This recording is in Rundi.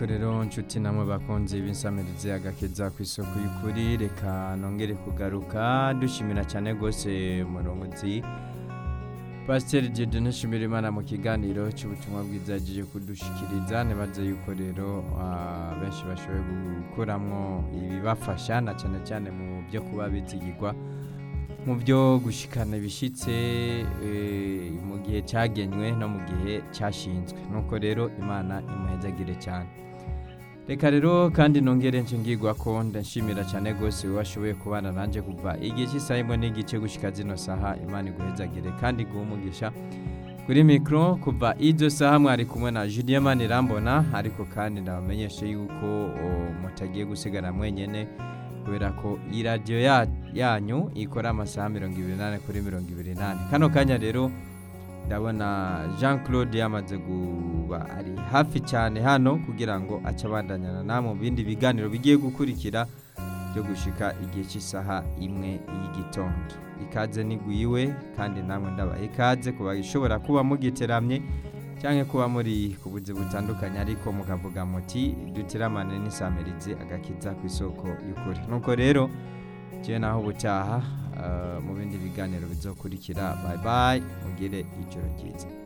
nuko rero nshuti namwe bakunze b'insamirizi agakeza ku isoko y'ukuri reka nongere kugaruka dushimira cyane rwose umurongozi pasiteri Dieudonne Nshimirimana mu kiganiro cy'ubutumwa bwiza yagiye kudushikiriza nibaze yuko rero ah, benshi bashoboye gukuramo ibibafasha na cyane cyane mu byo kuba bizigirwa mu byo gushikana ibishyitse eh, mu gihe cyagenywe no mu gihe cyashinzwe nuko rero imana imuhezagire cyane reka rero kandi nongere nshingirwa ko ndashimira cyane rwose washoboye kubana nanjye kuva igihe cy'isaha imwe n'igice gushyika zino saha imana iguhezagire kandi iguhe umugisha kuri mikoro kuva izo saha mwari kumwe na Julien Manirambona ariko kandi ndabamenyeshe yuko o, mutagiye gusigara mwenyene kubera ko iyi radiyo ya- yanyu ikora amasaha mirongo ibiri n'ane kuri mirongo ibiri n'ane kano kanya rero ndabona jean claude yamaze kuba ari hafi cyane hano kugira ngo ace abandanyana namwe mu bindi biganiro bigiye gukurikira byo gushika igihe cy'isaha imwe y'igitondo ikaze nigwiwe kandi namwe ndabaha ikaze kuba ishobora kuba mugiteramye cyangwa kuba muri ku buzi butandukanye ariko mukavuga muti dutiramane n'isamirizi agakiza ku isoko y'ukuri nuko rero njyewe naho ubutaha eh, mu bindi biganiro bizokurikira bye bye mugire ijoro ryiza